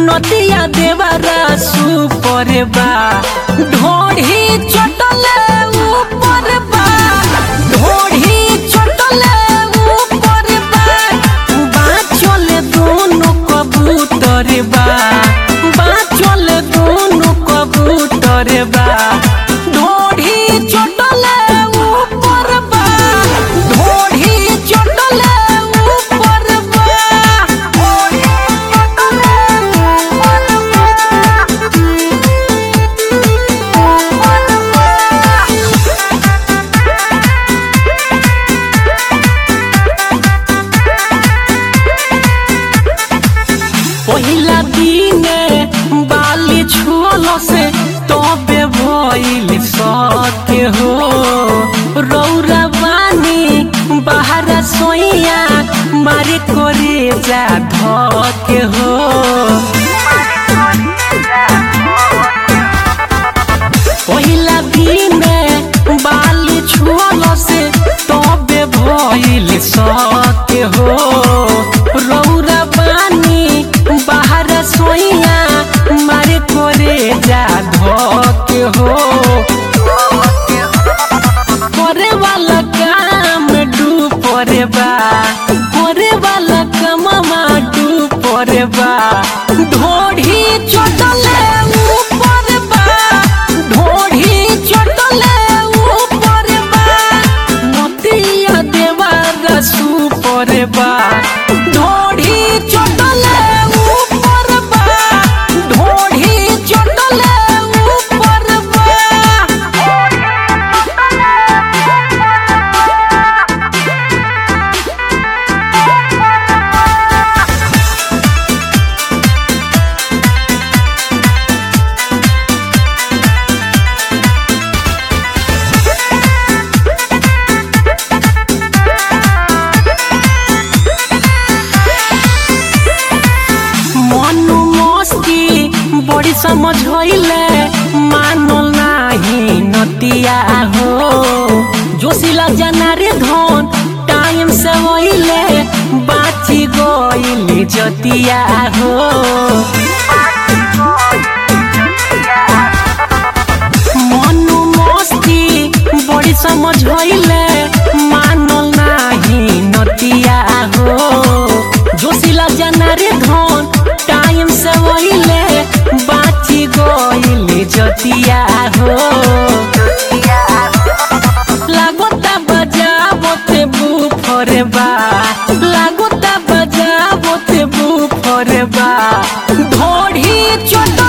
नदिया देवरा सुपर बा ढोढ़ी चटले ऊपर बा ढोढ़ी चटले ऊपर बा बाचल दोनों कबूतर बा बाचल दोनों कबूतर बा ढोढ़ी चटले ऊपर बा ढोढ़ी चटले ऊपर बा पहिला दिने बाली छुअल से तबे भइल सके हो रौरा बानी बाहर सोइया मारे करे जा धके हो पहिला दिने बाली छुअल से तबे भइल सके हो रौरा बानी बाहर सोइया मारे करे जा धके हो करे वाला काम डूबरे बा करे वाला कममा डूबरे बा ढोढ़ी चटले ऊपर बा ढोढ़ी चटले ऊपर बा नदिया देवार सुपर बा ढोढ़ी चटले ऊपर बा ढोढ़ी चटले ऊपर बा मनु मस्ती बड़ी समझ होइले मानल नाही नतिया हो जोशिला जाना रे धन टाइम से होइले बाची गइले जतिया हो मनु मस्ती बड़ी समझ होइले मानल नाही नतिया हो जोशिला जाना रे धन टाइम से होइले बाची गइले जतिया हो लागोता बजाबोते बुफरे बा लागोता बजाबोते बुफरे बा ढोढ़ी चट